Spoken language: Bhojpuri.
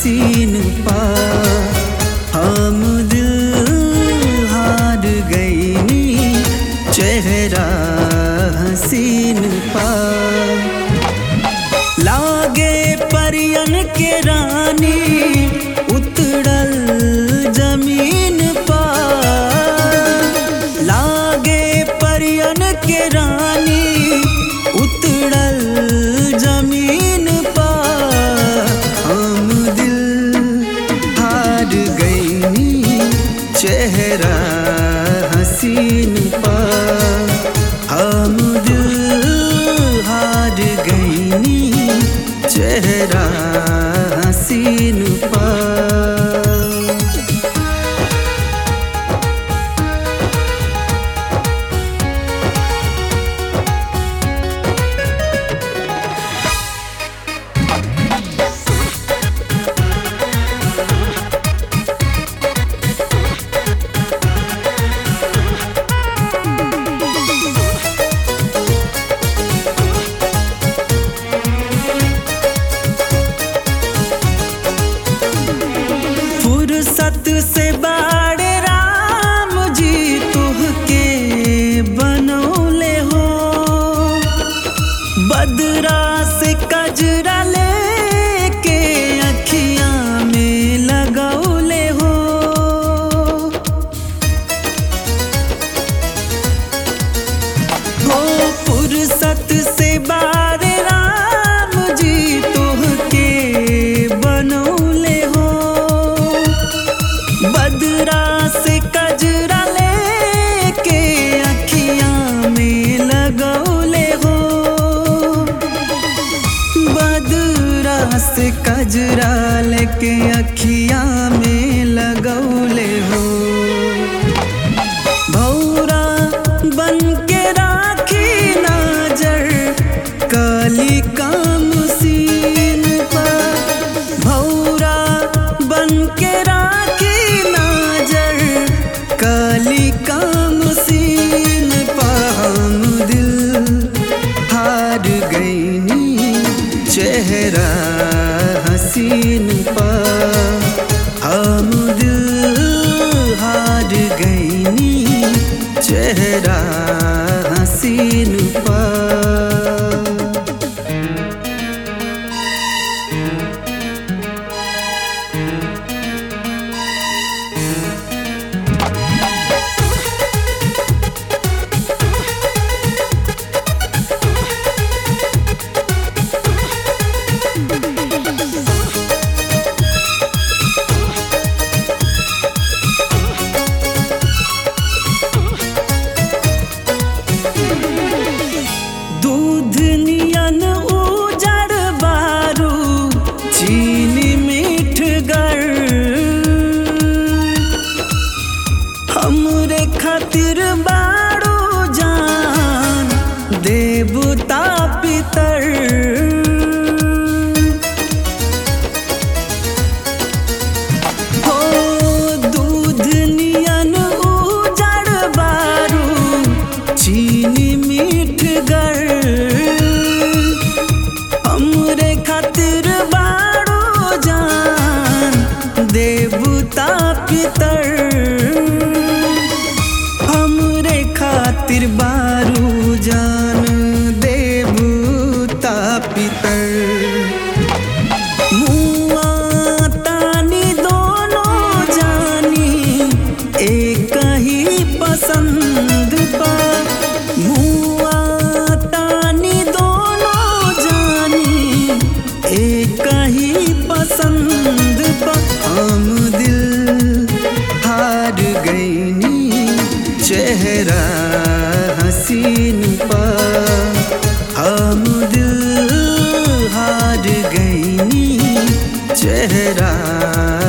हसीन पा हम दिल हार गईनी चेहरा हसीन पा लागे परियन के रानी उतरल जमीन पा लागे परियन के रानी उतरल जमीन पा हम दिल हार गईनी चेहरा हसीन पा हम दिल हार गईनी चेहरा हसीन पा फुर्सत से बाड़े राम जी तुहके बनौले हो बदरा से कजरा लेके अखियां में लगौले हो हो फुर्सत से बारे राम जी तुहके बनौले हो बदरा से कजरा लेके अखियां में लगौले हो बदरा से कजरा लेके अखियां में लगौले हो भौरा बन के राखी नजर काली काम सीन पर भौरा बन के राखी नजर काली काम सीन पर हम दिल हार गईनी चेहरा हसीन पा हम दिल हार गईनी चेहरा हसीन पा दूध नियन उजड़ बारू चीनी मीठ गर हमरे खातिर बारू जान देवता पितर हो दूध नियन उजड़ बारू चीनी मीठ गर हमरे खातिर बाड़ो जान देवता पितर हमरे खातिर बारू जान देवता पितर मुआ तानी दोनों जानी एक ही पसंद पा मुआ तानी दोनों जानी एक ही पसंद पा हम दिल हार गईनी चेहरा हसीन पा हम दिल हार गईनी चेहरा